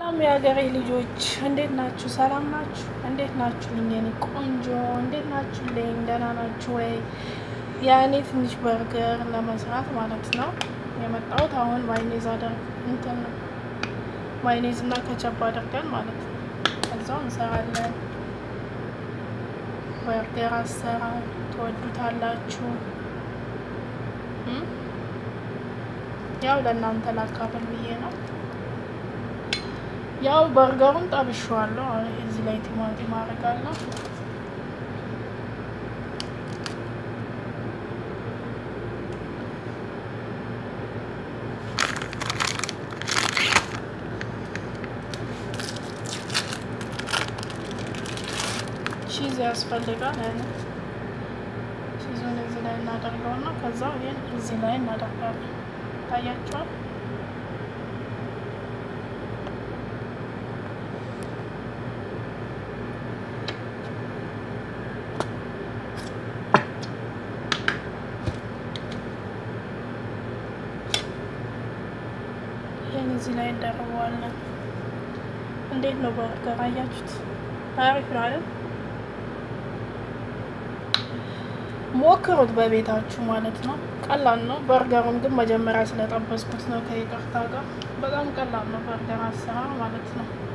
ሰላም የሀገሬ ልጆች እንዴት ናችሁ? ሰላም ናችሁ? እንዴት ናችሁ? ልኝ ቆንጆ እንዴት ናችሁ? ልኝ ደህና ናችሁ ወይ? ያኔ ትንሽ በርገር ለመስራት ማለት ነው የመጣሁት። አሁን ማይኔዝ አደርግ እንትን ማይኔዝ እና ከቸብ አድርገን ማለት ነው ከዛው እንሰራለን። በርገር አሰራር ትወዱታላችሁ። ያው ለእናንተ ላካፍል ብዬ ነው። ያው በርገሩን ጠብሼዋለሁ። አሁን እዚህ ላይ ቲማቲም አደርጋለሁ። ቺዝ ያስፈልጋል። ቺዙን እዚህ ላይ እናደርገውና ከዛ ይሄን እዚህ ላይ እናደርጋለን። ታያችኋል። ይህን እዚህ ላይ እንደርበዋለን። እንዴት ነው በርገር አያችሁት? አሪፍ ነው አይደል? ሞክሩት በቤታችሁ ማለት ነው። ቀላል ነው። በርገሩን ግን መጀመሪያ ስለጠበስኩት ነው ከይቅርታ ጋር። በጣም ቀላል ነው በርገር አሰራር ማለት ነው።